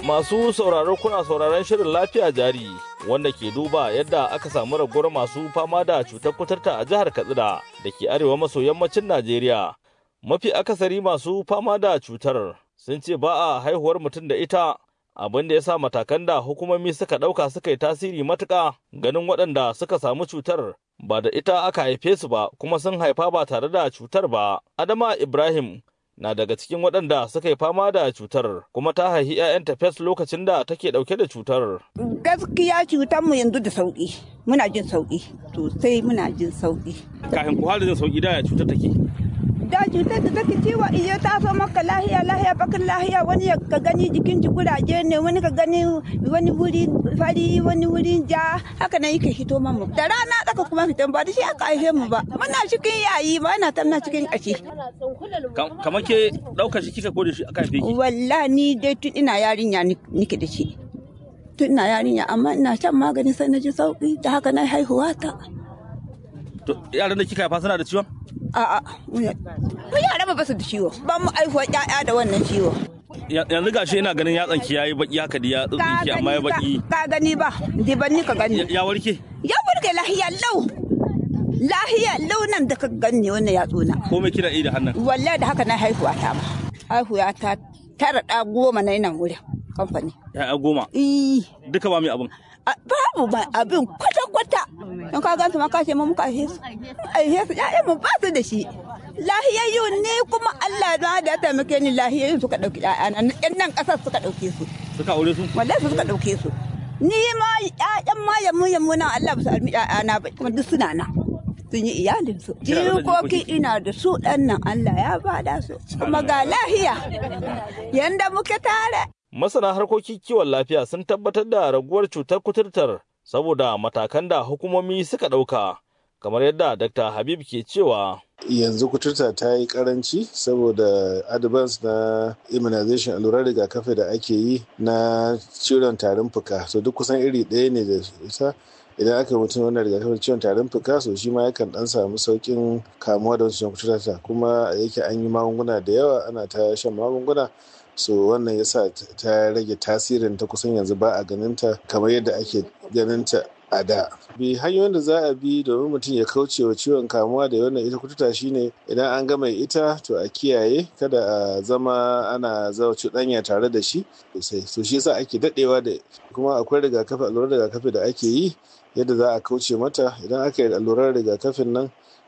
Masu sauraro kuna sauraron shirin lafiya jari wanda ke duba yadda aka samu raguwar masu fama da cutar kuturta a jihar Katsina da ke arewa maso yammacin Najeriya. Mafi akasari masu fama da cutar sun ce ba a haihuwar mutum da ita abin da ya sa matakan da hukumomi suka ɗauka suka yi tasiri matuƙa ganin waɗanda suka samu cutar ba da ita aka haife su ba kuma sun haifa ba tare da cutar ba. Adama Ibrahim na daga cikin waɗanda suka yi fama da cutar kuma ta haihi 'ya'yanta fes lokacin da take ɗauke da cutar. Gaskiya cutar mu yanzu da sauƙi muna jin sauƙi sosai muna jin sauƙi. Kafin ku da jin sauƙi da ya cutar take. Da cutar da take ciwo iya ta so maka lahiya lahiya bakin lahiya wani ka gani jikin ji kuraje ne wani ka gani wani wuri fari wani wuri ja haka nan yake hito mamu. Da rana tsaka kuma fitan ba da shi aka haife mu ba. Muna cikin yayi ba na tamna cikin ƙashi. Kamar ke ɗaukar shi kika ko da shi aka haife ki? Wallahi ni dai tun ina yarinya nike da shi. Tun ina yarinya amma ina shan magani sai na ji sauki da haka na haihuwa ta. Yaran da kika haifa suna da ciwon? A'a, mu yara ba su da ciwo. Ba mu aihuwa ƴaƴa da wannan ciwo. Yanzu gashi ina ganin yatsan ki yayi baki haka da ya tsinki amma ya baki. Ka gani ba, diban ni ka gani. Ya warke? Ya warke lahiya lau. Lahiya lau nan da ka gani wannan yatsuna. Ko me kina yi da hannun? Wallahi da haka na haihuwa ta ma. Haihuwa ta tara ɗa goma na nan wurin kamfani. Ya'ya goma? Eh. Duka ba mai abin? babu ba abin kwata-kwata in ka gansu ma ka ce mu muka aihe su aihe su ƴaƴan mu ba su da shi lahiyayyu ne kuma Allah da da taimake ni lahiyayyu suka dauki ƴaƴana ƴan nan ƙasar suka dauke su suka aure su wallahi su suka dauke su ni ma ƴaƴan ma yammu yammu nan Allah ba su almi ƴaƴana ba kuma duk suna na sun yi iyalin su jikoki ina da su ɗan nan Allah ya bada su kuma ga lahiya yanda muke tare masana harkokin kiwon lafiya sun tabbatar da raguwar cutar kuturtar saboda matakan da hukumomi suka ɗauka kamar yadda dr habib ke cewa yanzu kuturta ta yi karanci saboda advance na immunization allurar rigakafi da ake yi na ciwon tarin fuka so duk kusan iri ɗaya ne da ita idan aka mutum wannan rigakafin ciwon tarin fuka so shi ma yakan dan samu saukin kamuwa da wancan kuturta kuma yake an yi magunguna da yawa ana ta shan magunguna so wannan yasa ta rage tasirin ta kusan yanzu ba a ganinta kamar yadda ake ganinta a da bi hanyoyin da za a bi domin mutum ya kauce wa ciwon kamuwa da wannan ita kututa shine idan an ga mai ita to a kiyaye kada a zama ana zawa cuɗanya tare da shi sosai so shi yasa ake daɗewa da kuma akwai rigakafi allurar rigakafi da ake yi yadda za a kauce mata idan aka yi allurar rigakafin nan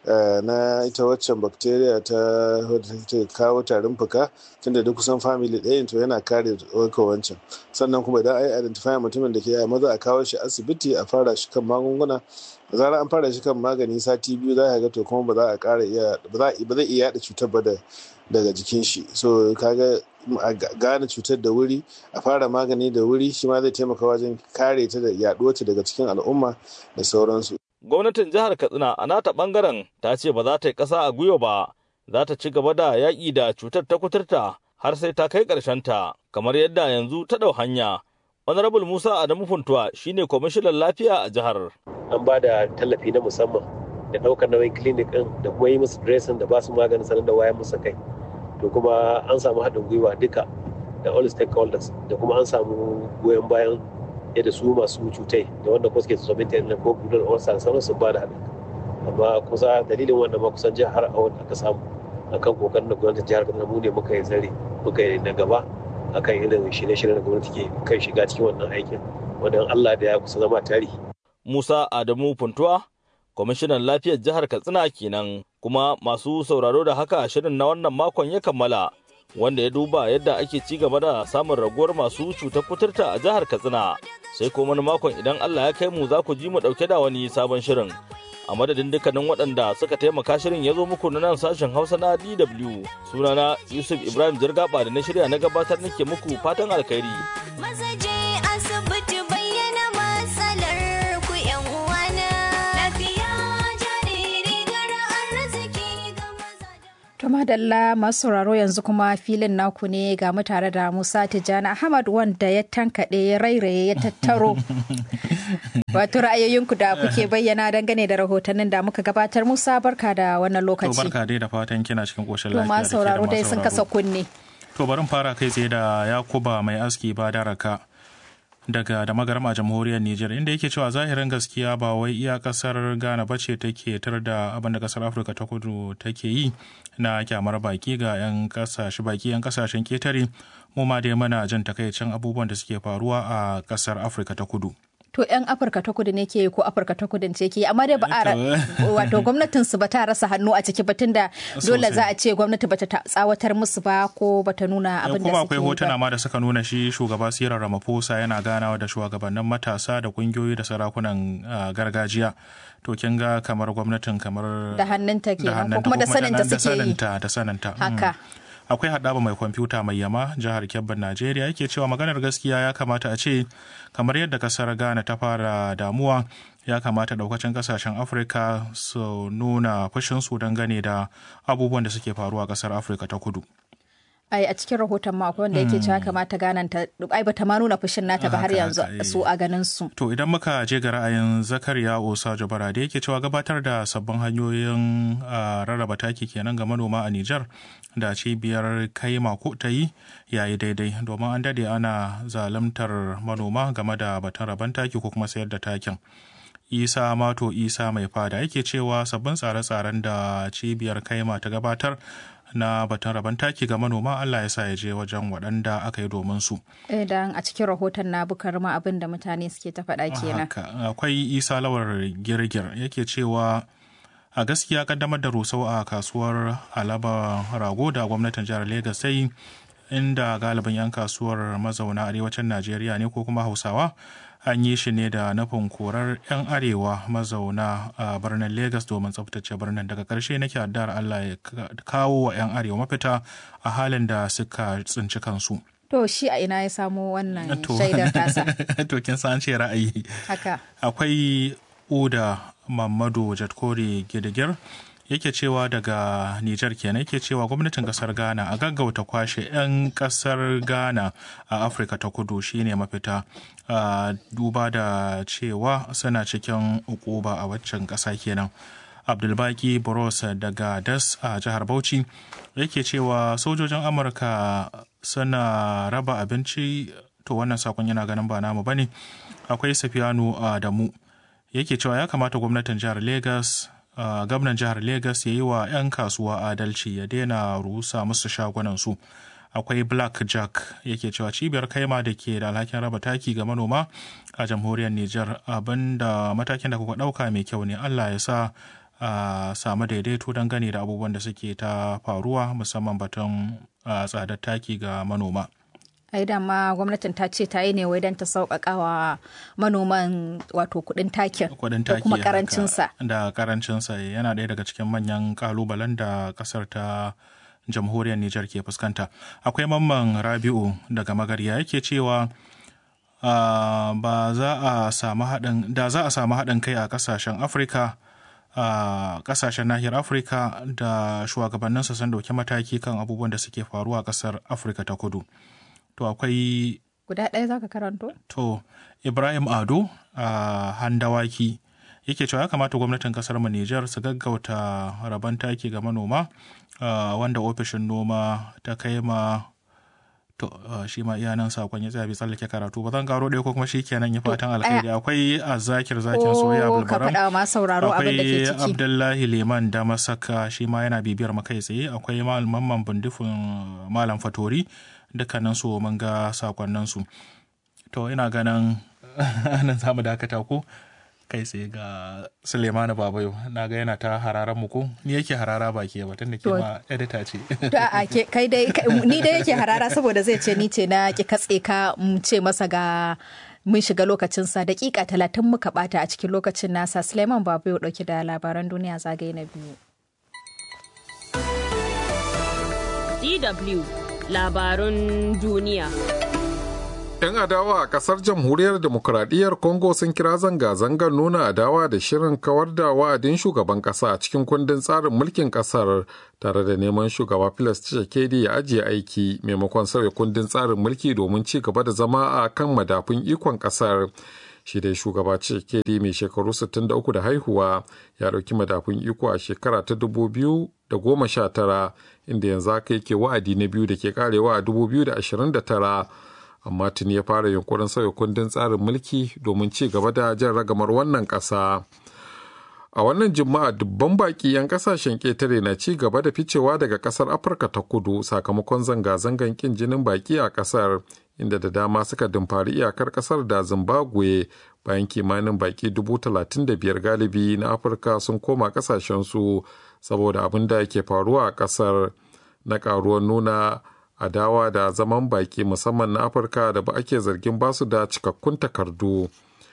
na ita waccan bacteria ta ta kawo tarin fuka tunda duk kusan family ɗayan to yana kare ɗaukar wancan sannan kuma idan ai identify mutumin da ke yi maza a kawo shi asibiti a fara shi kan magunguna da zarar an fara shi kan magani sati biyu za ka ga to kuma ba za a ƙara iya ba zai iya yaɗa cutar ba daga jikin shi so kaga a gane cutar da wuri a fara magani da wuri shi ma zai taimaka wajen kare ta da yaɗuwarta daga cikin al'umma da sauransu gwamnatin jihar katsina a nata bangaren ta ce ba za ta yi ƙasa a gwiwa ba za ta ci gaba da yaƙi da cutar ta kuturta har sai ta kai ta kamar yadda yanzu ta ɗau hanya honorable musa adamu funtuwa shine kwamishinan lafiya a jihar an ba da tallafi na musamman da ɗaukar nauyin clinic ɗin da kuma yi musu dressing da ba su maganin sanar da wayan musu kai to kuma an samu haɗin gwiwa duka da all stakeholders da kuma an samu goyon bayan yadda su masu cutai da wanda kuma suke tsoron ta ko gudun ulcer sauran sun ba da haɗin amma kusa dalilin wannan ma kusan jihar a wanda aka samu akan kokarin da gwamnatin jihar Kaduna mu ne muka yi zare muka yi na gaba akan irin shirye-shiryen da gwamnati ke kai shiga cikin wannan aikin wanda Allah da ya kusa zama tarihi. Musa Adamu Funtuwa kwamishinan lafiyar jihar Katsina kenan kuma masu sauraro da haka shirin na wannan makon ya kammala wanda ya duba yadda ake ci gaba da samun raguwar masu cutar kuturta a jihar Katsina sai kuma wani makon idan Allah ya kai mu za ku ji mu dauke da wani sabon shirin a madadin dukkanin waɗanda suka taimaka shirin ya zo muku na nan sashen Hausa na DW sunana Yusuf Ibrahim Jirgaba da na shirya na gabatar nake muku fatan alkhairi Mazaje asibiti bayyana matsalar ku yan uwana lafiya jariri gara arziki ga mazaje To madalla masu sauraro yanzu kuma filin naku ne ga mu tare da Musa Tijjani Ahmad wanda ya tankaɗe ya rairaye ya tattaro. Wato ra'ayoyinku da kuke bayyana dangane da rahotannin da muka gabatar Musa barka da wannan To lokaci. barka dai da fatan kina cikin koshin To lafiya. ma da ke da sauraro dai masu sun kasa kunne. To bari fara kai tsaye da Yakuba mai aski ba daraka daga da magarama jamhuriyar Nijar inda yake cewa zahirin gaskiya ba wai iya kasar Ghana ba ce take tar da abin da kasar Afirka ta kudu take yi na kyamar baki ga 'yan kasashe baki 'yan kasashen ketare mu ma dai mana jin takaicin abubuwan da suke faruwa a kasar Afirka ta kudu. to 'yan afirka ta kudu ne ke yi ko afirka ta kudu ce ke yi amma dai ba a wato gwamnatin su ba ta rasa hannu a ciki batun da dole za a ce gwamnati bata tsawatar musu ba ko bata nuna abin da kuma suke akwai yi hotuna ba ma da suka nuna shi shugaba sirar ramaphosa yana ganawa da shugabannin matasa da kungiyoyi da sarakunan ah, gargajiya to kin ga kamar gwamnatin kamar da hannunta da kenan ko hannunta kuma da saninta da suke yi saninta da saninta mm. haka akwai haɗaba mai kwamfuta mai yama jihar kebbin najeriya yake cewa maganar gaskiya ya kamata a ce kamar yadda kasar ghana ta fara damuwa ya kamata daukacin kasashen afirka su nuna fushinsu dangane da abubuwan da suke faruwa a kasar afirka ta kudu ai a cikin rahoton ma akwai wanda yake cewa kamata ganan ta ai bata ma nuna fushin nata ba har Haka, yanzu haka, eh. su a ganin su To idan muka je ga ra'ayin Zakariya Osa Jabara da yake cewa gabatar da sabbin hanyoyin ah, rarraba taki kenan ga manoma a Nijar da cibiyar kai mako ta yi yayi daidai domin an dade ana zalimtar manoma game da batun raban taki ko kuma sayar da takin. Isa Mato Isa mai fada yake cewa sabbin tsare-tsaren da cibiyar kaima ta gabatar na batun raban taki ga manoma Allah ya sa ya je wajen waɗanda aka yi domin su. idan a cikin rahoton na bukar ma abin da mutane suke ta faɗa kenan Haka akwai isa lawar girgir yake cewa a gaskiya kaddamar da rusau a kasuwar alaba rago da gwamnatin jihar Legas ta yi inda galibin 'yan kasuwar mazauna arewacin najeriya ne ko kuma hausawa an yi shi ne da nufin korar 'yan arewa mazauna a birnin Legas domin tsabtace birnin daga ƙarshe nake addu'ar allah ya ka- kawo wa 'yan arewa mafita a halin da suka tsinci kansu to shi a ina ya samo wannan To- shaidar tasa to kin san ce ra'ayi haka akwai uda mamadu jatkori gidigir yake cewa daga Nijar kenan yake cewa gwamnatin kasar Ghana a gaggauta kwashe 'yan kasar Ghana a Afirka ta kudu shine mafita a duba da cewa suna cikin ukuba a waccan ƙasa kenan. Abdulbaki Boros daga Das a jihar Bauchi yake cewa sojojin Amurka suna raba abinci to wannan sakon yana ganin ba namu bane akwai Safiyanu Adamu yake cewa ya kamata gwamnatin jihar Legas Uh, gwamnan jihar Legas ya yi wa 'yan kasuwa adalci ya daina rusa musu shagunansu. Akwai Black Jack yake cewa cibiyar kaima da ke da alhakin raba taki ga manoma a jamhuriyar Nijar abinda matakin da kuka ɗauka mai kyau ne Allah ya sa a samu daidaito dangane da abubuwan da suke ta faruwa musamman batun uh, tsadar taki ga manoma. ai dama gwamnatin ta ce ta yi ne wai don ta sauƙaƙa wa manoman wato kuɗin takin kudin da taki kuma haka, karancinsa da karancinsa yana ɗaya daga cikin manyan kalubalen da ƙasar ta jamhuriyar Nijar ke fuskanta akwai mamman rabi'u daga magarya yake cewa ah, ba za a samu haɗin da za a samu haɗin kai a ƙasashen afirka a ƙasashen nahiyar afirka da shugabanninsa sun ɗauki mataki kan abubuwan da suke faruwa a ƙasar afirka ta kudu to akwai guda ɗaya za ka karanto To, Ibrahim Ado a Handawaki yake cewa ya kamata gwamnatin kasar mu Nijar su gaggauta rabon taki ga manoma ah, wanda ofishin noma ta kai ma to ah, shi ma iya nan sakon ya tsaya bai tsallake karatu ba zan karo ɗaya ko kuma shi kenan ya fatan alkhairi akwai azzakir zakin soya ko ka bulbaram faɗa wa masu sauraro abin da ke akwai ciki abdullahi liman da masaka shi ma yana bibiyar makai tsaye akwai mamman bindifin malam fatori dukkanin su mun ga sakonnin su to ina ganin nan za mu dakata ko kai tsaye ga sulemana babayo na ga yana ta hararan mu ko ni yake harara ba ke ba tunda ke To. ma edita ce To a ke- kai dai kai- ni dai yake harara saboda zai ce ni ce na ki katse ka mu ce masa ga mun shiga lokacinsa dakika talatin muka bata a cikin lokacin nasa Suleiman Babu ya dauki da labaran duniya zagaye na biyu. DW labarun duniya. 'Yan adawa a kasar jamhuriyar demokuraɗiyyar Congo sun kira zanga-zangar nuna adawa da shirin kawar da wa'adin shugaban ƙasa a cikin kundin tsarin mulkin ƙasar tare da neman shugaba Filas Tshisekedi ya ajiye aiki maimakon sauya kundin tsarin mulki domin ci gaba da zama a kan madafun ikon ƙasar. shi dai shugaba Tshisekedi mai shekaru 63 da haihuwa ya ɗauki madafun iko a shekara ta 2019 inda yanzu haka yake wa'adi na biyu da ke karewa a 2029 amma tuni ya fara yunkurin sauya kundin tsarin mulki domin ci gaba da jan ragamar wannan ƙasa. a wannan juma'a dubban baki 'yan kasashen ƙetare na ci gaba da ficewa daga ƙasar afirka ta kudu sakamakon zanga-zangan ƙin jinin baki a ƙasar inda da dama suka dumfari iyakar ƙasar da zimbabwe bayan kimanin baki dubu talatin da biyar galibi na afirka sun koma ƙasashensu saboda abin da ke faruwa a ƙasar na ƙaruwar nuna adawa da zaman baki musamman na afirka da ba ake zargin basu da cikakkun takardu.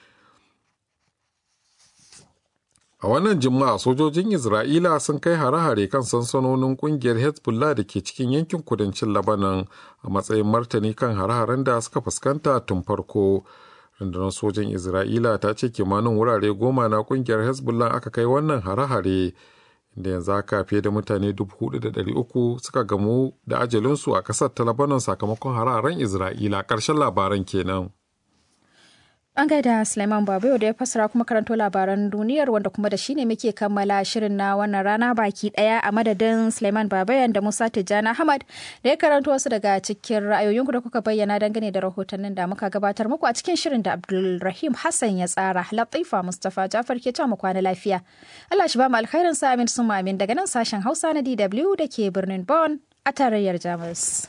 A wannan juma'a sojojin Isra'ila sun kai hare-hare kan sansanonin kungiyar Hezbollah da ke cikin yankin kudancin Lebanon a matsayin martani kan hare-haren da suka fuskanta tun farko. Rundunar sojin Isra'ila ta ce kimanin wurare goma na kungiyar Hezbollah aka kai wannan hare-hare inda yanzu haka fiye da mutane 4,300 suka gamu da ajalinsu a ƙasar ta Lebanon sakamakon hare-haren Isra'ila ƙarshen labaran kenan. An gaida Suleiman Babayo da ya fassara kuma karanto labaran duniyar wanda kuma da shine muke kammala shirin na wannan rana baki daya a madadin Suleiman Babayan da Musa Tijjani Ahmad da ya karanto wasu daga cikin ra'ayoyinku da kuka bayyana dangane da rahotannin da muka gabatar muku a cikin shirin da Abdulrahim Hassan ya tsara. Latifa Mustapha Jafar ke mu kwana lafiya. Allah shi ba mu alkhairin sa amin sun amin daga nan sashen Hausa na DW da ke birnin Bonn a tarayyar Jamus.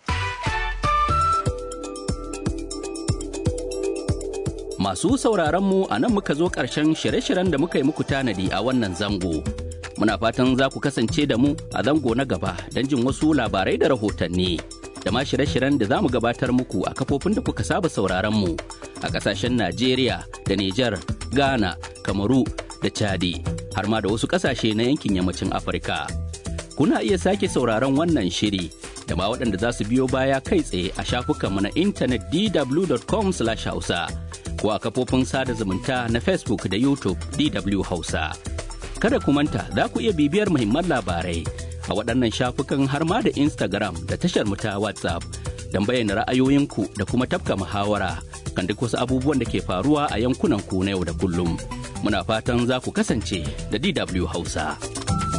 Masu sauraron mu a nan muka zo ƙarshen shirye-shiryen da muka yi muku tanadi a wannan zango. Muna fatan za ku kasance da mu a zango na gaba don jin wasu labarai da rahotanni. Da ma shirye-shiryen da za mu gabatar muku a kafofin da kuka saba sauraron mu a ƙasashen Najeriya da Nijar, Ghana, Kamaru da Chadi, har ma da wasu ƙasashe na yankin yammacin Afirka. Kuna iya sake sauraron wannan shiri da ma waɗanda za su biyo baya kai tsaye a shafukanmu na intanet dw.com/hausa. ko a kafofin sada zumunta na Facebook da YouTube DW Hausa. Kada ku manta za ku iya bibiyar muhimman labarai a waɗannan shafukan har ma da Instagram da tashar mu ta WhatsApp don bayyana ra'ayoyinku da kuma tafka muhawara kan duk wasu abubuwan da ke faruwa a yankunan ku na yau da kullum. Muna fatan za ku kasance da DW Hausa.